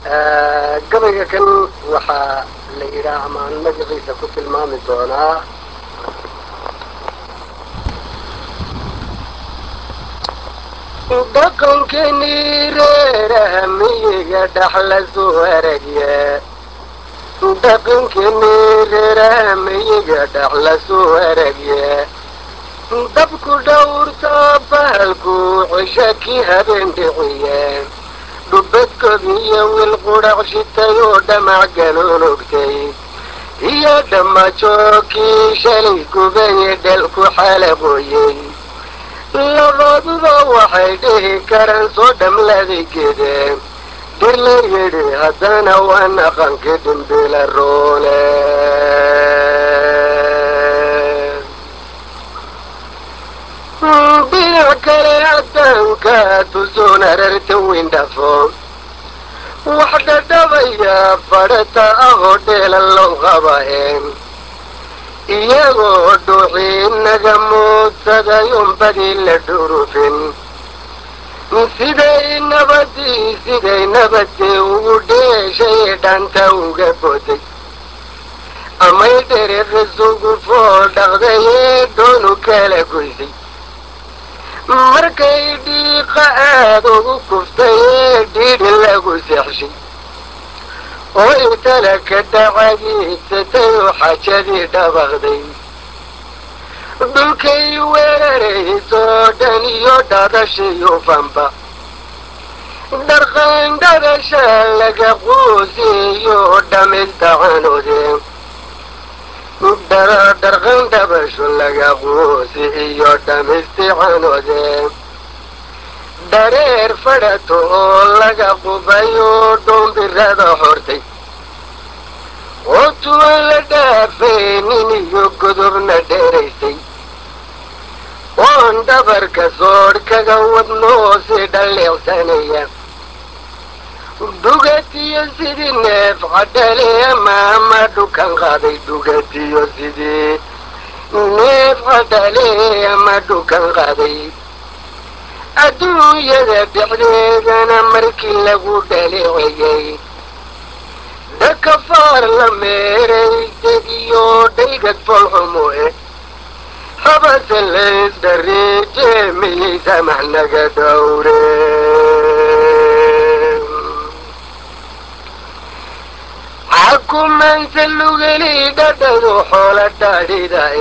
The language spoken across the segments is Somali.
gabayga kan waxaa la yidhaah amaan magaciisa ku tilmaami doonaa dhaqankeenii reeraha miyiga dhaxla soo aragye dhaqankeenii reeraha miyiga dhaxla soo aragye dabku dhowrta bahalku cisha kii habeen dhiciye dhubadkodiyo wiil qudhac shitay oo dhamac galoologtay iyo dhammajookii shalay gubaye dhalku xalaqooyey labaduba waxay dhihi karaan soo dhamladay gede dir la yidhi haddana waa naqankii dhimbila roole dhinac kale addaanka tusoon ararta windhafo wax dhadhabaya fadhata ahoo dheela loo qabaen iyagoo dhuuxii naga muudsaday unbadii la dhurufin siday nabadii siday nabadii ugu dheeshay dhanta uga boday amay dhererasugu fool dhaqday ee doonu kala goysay markay dhiiqa aada ugu kuftay ee dhiidhi lagu seexshay oo intala ka dhacagiidsatay oo xajadii dhabaqday dhulkay weeraraysoo dhan iyo dhadashiyo fanba dharqan dhadasha laga quusiyo dhamistacanode dharqan dhabasho laga quusi iyo dhamisticanode dhareer fadhato oo laga qubayo dhoombirada hortay oo tuwan la dhaafaynin iyo godobna dheeraysay oon dhabarka soodh kaga wadnoo si dhalleecsanaya dhugatiyo sidii neef cadhale amaama dhukan qaaday dhugatiyo sidii neef cadhale ama dhukan qaaday adduunyada dhexdeedana markii lagu dhaleecayay dhakafaar la meeray degiyo dhaygad folxumo eh habase laysdhareeje miyay samax naga dhowre xakumaanse lugeli dhadhadu xoola dhaadhidae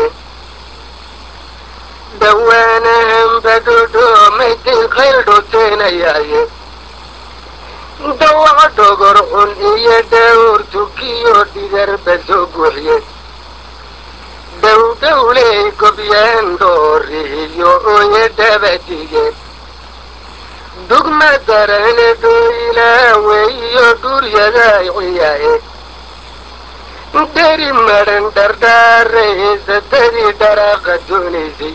dhawaanahanba dhodhoomaydin qayl dhoteenayaaye dawac dhogor xun iyo dhawr tukiyo dhidarba soo buuxiye dhowdhowley gobyaan dhoorihiyo ooye dhabadige dugma darane dhoylaawe iyo dhuryaday ciyae dheri madhan dhardhaaraysatadii dharaaqa doonaysay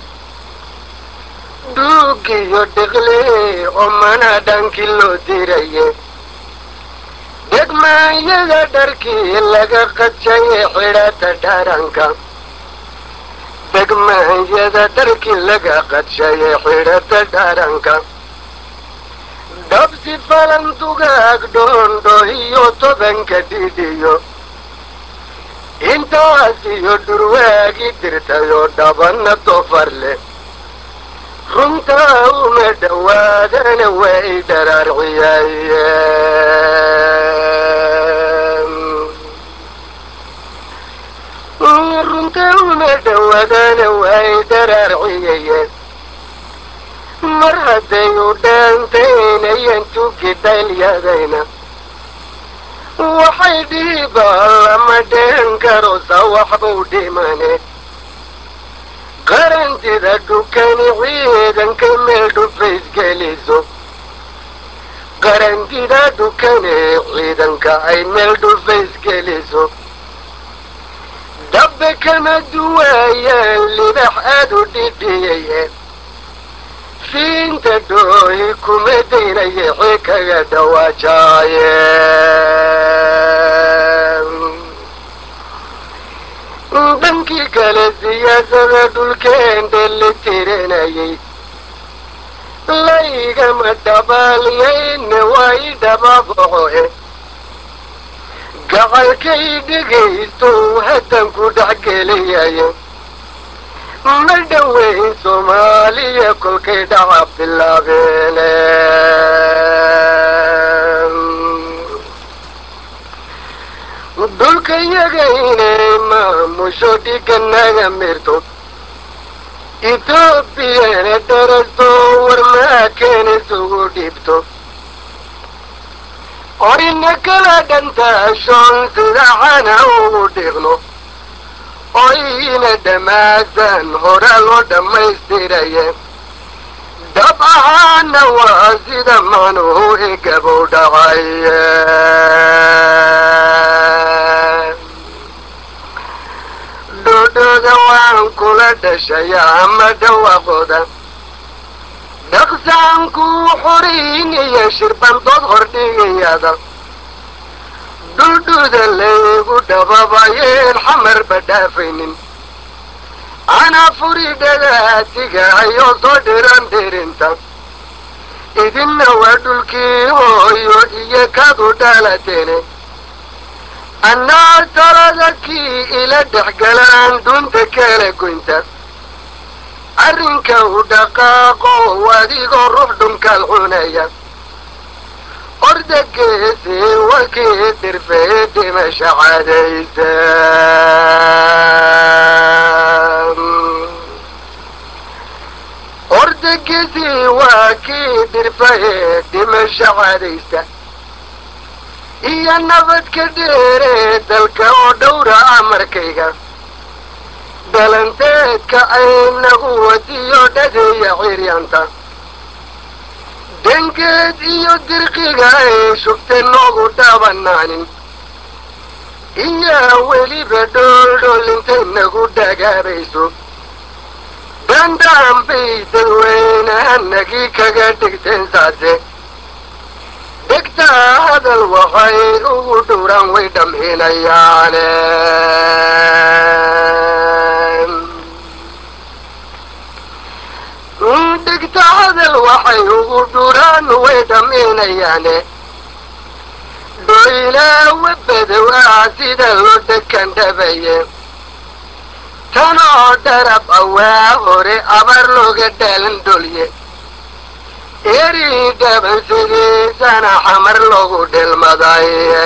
dhuugiyo dhiqlee oo mana dhankii loo diraye degmaanyada dharkii laga qajaye xidhata dharanka degmaanyada dharkii laga qadshaye xidhata dharanka dhabsi falan dugaag dhoondho iyo tobanka dhidhiyo intaas iyo dhurwaagi dirtayoo dhabanna dofar leh runtaa uma dhowaadana way dharaarciyaye runtaa uma dhowaadana way dharaarciyayeen mar hadday u dhaantaynayan tugi dhaylyadayna waxay dhiiba lama dheen karo sawaxbuu dhimane qarantida dhukani ciidanka meel dhufaysgeliso qarantida dhukane ciidanka ay meel dhufaysgeliso dabbe kama duwaayaan libax aad u dhidhiyaye fiinta dhoohi kuma daynaye xi kaga dhawaajaaye dhankii kale siyaasada dhulkeen dhelli tirinayay laygama dhabaaliyayne waa i dhababocoe gacalkay dhegaysto haddan ku dhex geliyaye ma dhoweyn soomaaliya kolkay dhaca bilaabeene dhulka yaga inay maamusho dhiganaga mirto etoobiyana darasto warmaaken isugu dhibto orina kala dhantaashoon sida cana ugu dhiqno oyina dhammaasan hora loo dhammaystiraye dab ahaana waa sida macnuhu igabow dhacaye dhodhooda waan kula dhashaya ama dhawaaqooda dhaqsaankuu xoriin iyo shirbandood hordhigayada dhuldhuda laygu dhababayeen xamarba dhaafaynin anaa furi dhagaatigahayo soo dhiran dhirinta idinna waa dhulkii hooyo iyo kadu dhalateene annaa talada kii ila dhexgalaan dunta kala goynta arrinka u dhaqaaqo adigoo ruux dhunkaal cunaya ordageesi wakii dirfee dhimasha cadaysa ordageesi waa kii dirfee dhimasha cadaysa iyo nabadka dheeree dalka oo dhowra amarkayga dhalanteedka aynagu wadiyo dhadeeya ciryanta dangeed iyo dirqiga ay shugta noogu dhabanaanin iyo weliba dhooldhoolintay nagu dhagaabayso dandaan bay dadweynehanagii kaga dhigteen saase dhegtaa hadal waxay ugu dhowraan way dhamhinayaane dhegta hadal waxay ugu dhuraan way dhamhinayaane dhoylaawa badow ah sida loo dekan dhabaye tanoo dharab awaa hore abar looga dhaalan dholye eri dhaban sidiisana xamar loogu dhilmaday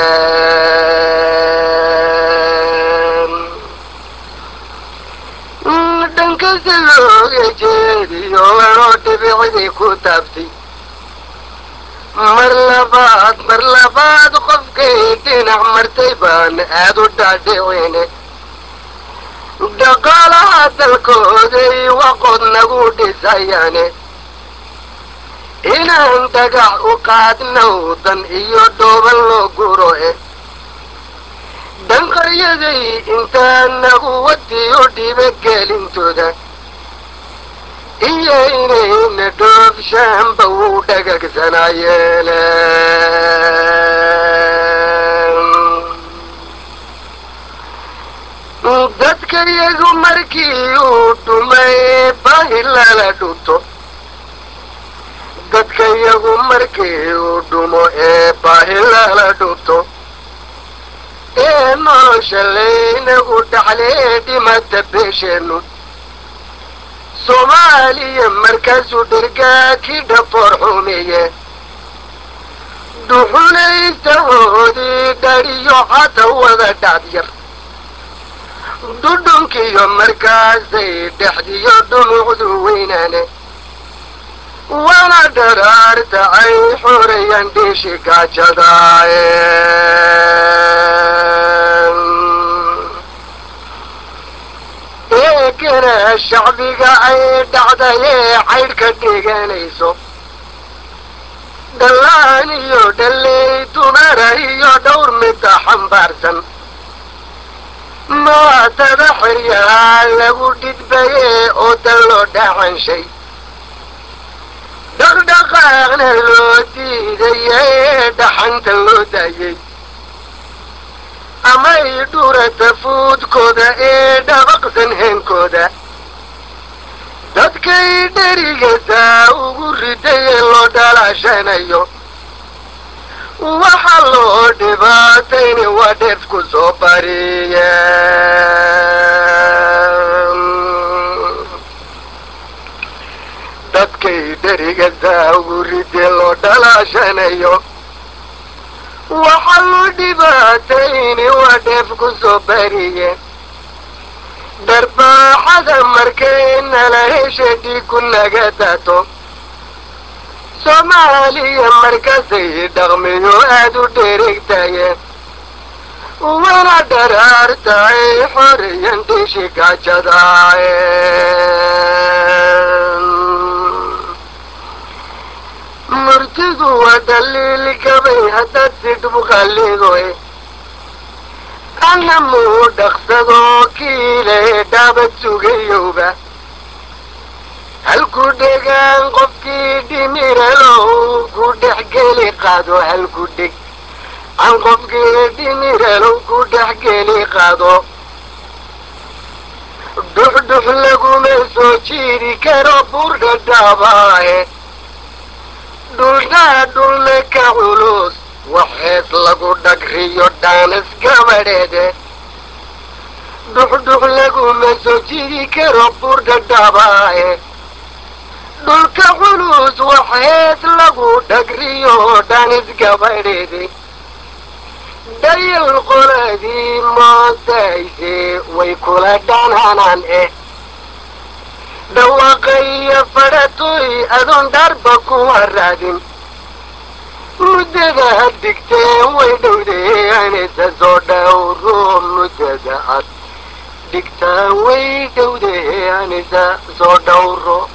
dhankasta looga jeediyo anoo dhibicdii ku taabtay mar labaad mar labaad qofkay dhinac martay baan aad u dhaadhicine dhaqaalaha dalkooday waqod nagu dhisayaane inaan dhagax u qaadnow dan iyo dhooban loo guro e dhanqaryaday intaan nagu wadiyo dhibagelintooda iyo inayna dhoofshaanba wuu dhagagsanayeene dadka iyagu markii uu dhumay bahi lala dhunto dadka iyagu markii uu dhumo ee baahi lala dhunto ee nolosha laynagu dhaxlee dhimata beesheennu soomaaliya markaasuu dhergaa kii dhafoor xumeeye dhuxulaystahoodii dhadhiyo hata wada dhaadyar dhudhunkiyo markaasay dhexdiyo dhumucdu weynaane wana dharaarta ay xoreeyaan dhiishi gaajadaaye eegana shacbiga ay dhacdayee caydh ka dhiganayso dhallaan iyo dhalley dumara iyo dhowr midda xambaarsan maatada xiryahaa lagu dhidbayee oo dan loo dhacanshay dhaqdhaqaaqna loo diidayee dhaxanta loo daayey amay dhurata fuudkooda ee dhabaqsan heenkooda dadkay dherigasaa ugu ridayee loo dhalaashanayo waxa loo dhibaatayni waa dheefku soo bariye dadkay dheriga saawgu ridee loo dhalaashanayo waxa loo dhibaatayni waa dheefku soo bariye darbaaxada markay nala hesha dhiigu naga dato soomaaliya markasay dhaqmiyo aada u dheregtaye wana dharaartaay xoreyan dhishi gajadaaye murtidu waa dhaliil gabay haddaad sidhbu qallidoy ana muu dhaqsadoo kiile dhaabad sugayowba halku dhegaan qofkii dhimiralow ku dhexgeli qaado halku dheg an qofkii dhimiralow ku dhexgeli qaado dhuxdhux laguma soo jiiri karo buurdha dhaabaaye dhulnaa dhulna ka culus waxeed lagu dhagriyo dhaanas gabadheede dhuxdhux laguma soo jiiri karo buurdha dhaabaaye dhulka culus waxeed lagu dhagriyo dhanis gabadheede dayal qoladii moodayse way kula dhanaanaan eh dhawaaqaya fadhatoy adoon dharba kuwa raadin muddada ad dhigteen way dhowdeanisa soo dhowro muddada ad dhigtaan way dhowdeanisa soo dhowro